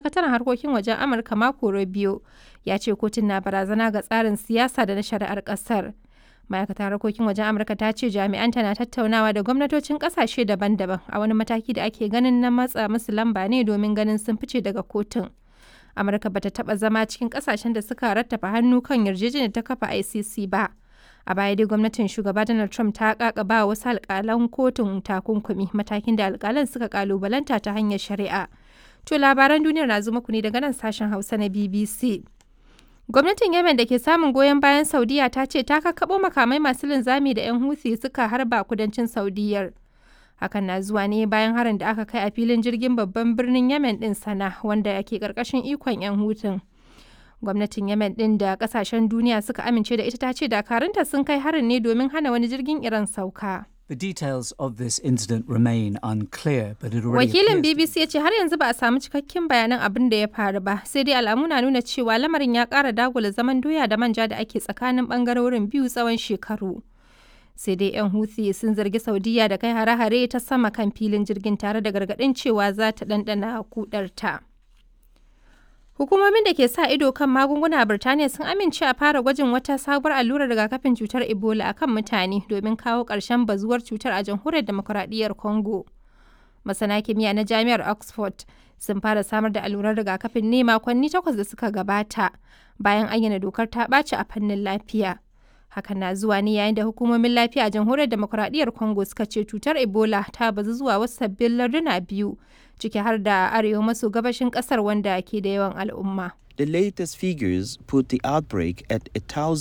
sakataren harkokin wajen Amurka Marco Rubio ya ce kotun na barazana ga tsarin siyasa da na shari'ar ƙasar. Ma'aikatar harkokin wajen Amurka ta ce jami'anta na tattaunawa da gwamnatocin ƙasashe daban-daban a wani mataki da ake ganin na matsa musu lamba ne domin ganin sun fice daga kotun. Amurka bata taɓa zama cikin ƙasashen da suka rattafa hannu kan yarjejeniyar ta kafa ICC ba. A baya dai gwamnatin shugaba Donald Trump ta kakaba wasu alkalan kotun takunkumi matakin da alkalan suka kalubalanta ta hanyar shari'a. To labaran duniyar na zo muku ne daga nan sashen Hausa na BBC. Gwamnatin Yemen da ke samun goyon bayan Saudiya ta ce ta kakkaɓo makamai masu linzami da 'yan Houthi suka harba kudancin Saudiyar. Hakan na zuwa ne bayan harin da aka kai a filin jirgin babban birnin Yemen din sana wanda ke ƙarƙashin ikon 'yan Houthin. gwamnatin yemen din da kasashen duniya suka amince da ita ta ce dakarunta sun kai harin ne domin hana wani jirgin iran sauka The details of this incident remain unclear, but it already wakilin appears bbc ya ce har yanzu ba a samu cikakken bayanan abin da ya faru ba sai dai alamu na nuna cewa lamarin ya kara dagula zaman doya da manja da ake tsakanin bangarorin biyu tsawon shekaru sai dai 'yan huthi sun zargi saudiya da kai hare-hare ta sama kan filin jirgin tare da gargaɗin cewa za ta ɗanɗana kudarta. Hukumomin da ke sa ido kan magunguna a Birtaniya sun amince a fara gwajin wata sabuwar allurar rigakafin cutar Ebola a kan mutane domin kawo ƙarshen bazuwar cutar a jamhuriyar demokuraɗiyyar Congo. Masana kimiyya na Jami'ar Oxford sun fara samar da allurar rigakafin ne makonni takwas da suka gabata bayan ayyana dokar ta ɓaci a fannin lafiya. Hakan na zuwa ne yayin da hukumomin lafiya a jamhuriyar demokuraɗiyyar Congo suka ce cutar Ebola ta bazu zuwa wasu sabbin larduna biyu ciki har da arewa maso gabashin ƙasar wanda ke da yawan al'umma. The latest figures put the outbreak at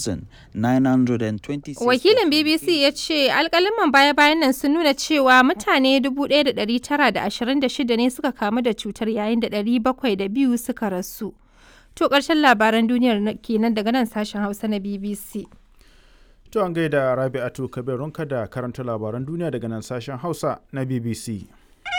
1,926. Wakilin BBC ya ce alkaliman baya-bayan nan sun nuna cewa mutane 1,926 ne suka kamu da cutar yayin da 702 suka rasu. To ƙarshen labaran duniyar na- kenan daga nan sashen Hausa na BBC. To an gaida Rabi'atu Kabirunka da karanta labaran duniya daga nan sashen Hausa na BBC.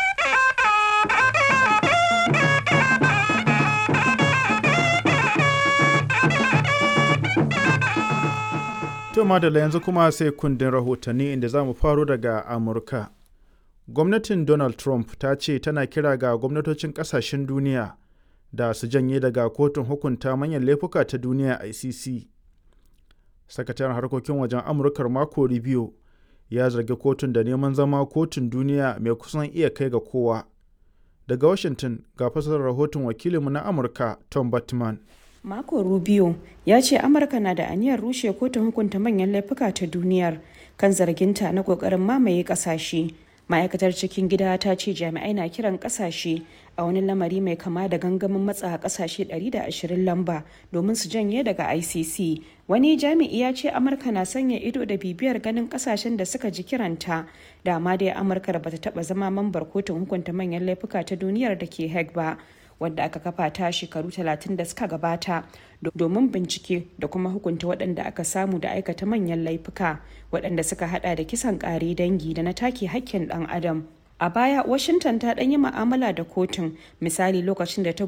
To madalla yanzu kuma sai kundin rahotanni inda za mu faro daga Amurka. Gwamnatin Donald Trump ta ce tana kira ga gwamnatocin ƙasashen duniya da su janye daga kotun hukunta manyan laifuka ta duniya ICC. sakataren harkokin wajen amurkar mako rubio ya zargi kotun da neman zama kotun duniya mai kusan iya kai ga kowa daga washington ga fasarar rahoton wakilinmu na amurka tom batman Marco Rubio ya ce Amurka na da aniyar rushe kotun hukunta manyan laifuka ta duniyar kan zarginta na kokarin mamaye kasashe. Ma'aikatar cikin gida ta ce jami'ai na kiran kasashe a wani lamari mai kama da gangamin matsa kasashe 120 lamba domin su janye daga ICC. Wani jami'i ya ce Amurka na sanya ido da bibiyar ganin kasashen da suka ji kiranta. Dama dai Amurka da bata taba zama mambar kotun hukunta manyan laifuka ta duniyar da ke Hague ba. wadda aka kafa ta shekaru 30 da suka gabata domin bincike da kuma hukunta waɗanda aka samu da aikata manyan laifuka waɗanda suka hada da kisan ƙare dangi da na take hakkin ɗan adam a baya washington ta ɗan yi ma'amala da kotun misali lokacin da ta